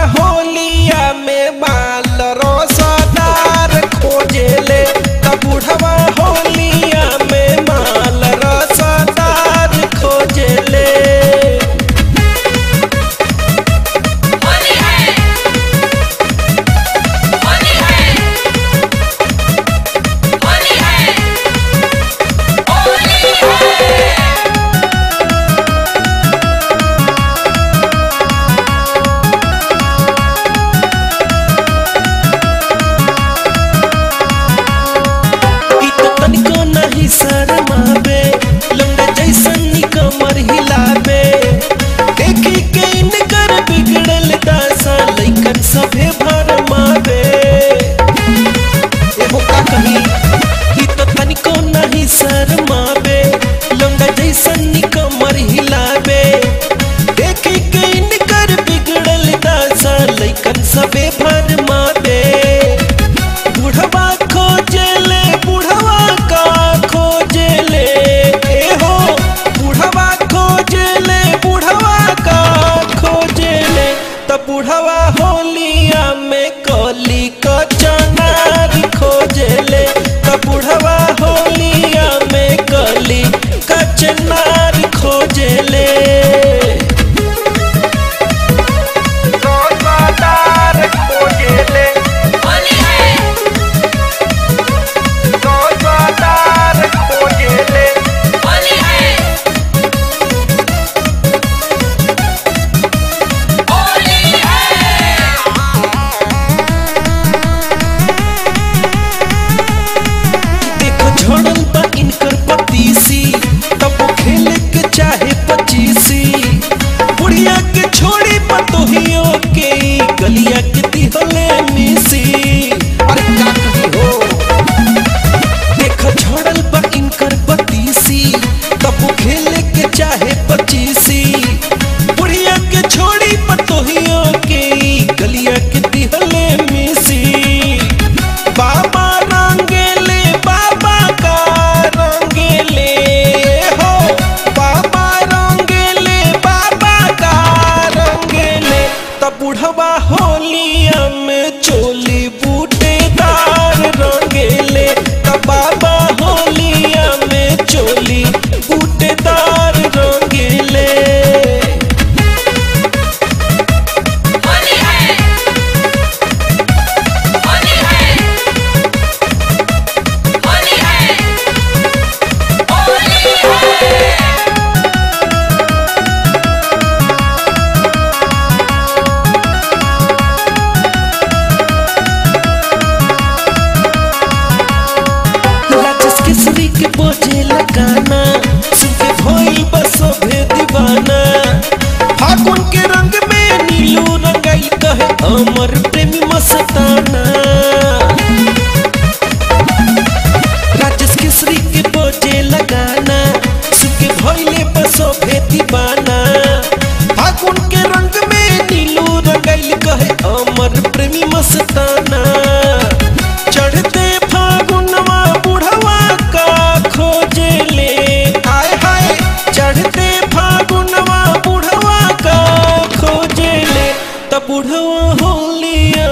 होलिया में माल रसदार खोजेले त बुढ़वा होलिया में माल रसदार खोजेले होली है होली है होली है होली है ई तो तनिको नहीं शर्मावे लौंडा जैसन नी कमर हिलावे देखी के इनकर बिगड़ल दासा लइकन सभे भरमावे एहो का कही ई तो तनिको नहीं शर्मावे लौंडा जैसन नी कमर हिलावे देखी के इनकर बिगड़ल दासा लइकन सभे भरमावे बुढ़वा खोजेले बुढ़वा का खोजेले ए हो बुढ़वा खोजेले बुढ़वा का खोजेले त बुढ़वा होलिया में कली क चनार खोजेले त बुढ़वा होलिया में कली क चनार खोजेले रसदार खोजेले होली है रसदार खोजेले होली है होली है देखो झड़ल बा इनकर पतीसी तब वो खेले के चाहे पचीसी बुढ़िया के छोड़ी पतोहियो के गलिया के दिहले मिसी अरे का कही हो देखो झड़ल बा इनकर पतीसी तब वो खेले के चाहे पचीसी बुढ़िया के छोड़ी पतोहियो के गलिया के दिहले मिसी बाबा रंगेले बाबा का रंगेले हो बाबा रंगेले बाबा का रंगेले तब बुढ़वा होलिया में चोली बूटेदार रंगेले तब बाबा होलिया में चोली बूटेदार रंगेले होली है होली है होली है होली है राजस किसरी के बोझे लगाना सुन के भइल बसोभे दीवाना फागुन के रंग में नीलू रंगाई कहे अमर प्रेमी मस्ताना राजस किसरी के बोझे लगाना सुन के भइले बसोभे दीवाना फागुन के रंग में नीलू रंगाई कहे अमर प्रेमी मस्ताना चढ़ते फागुनवा बुढ़वा का खोजेले हाय हाय चढ़ते फागुनवा बुढ़वा का खोजेले त बुढ़वा होलिया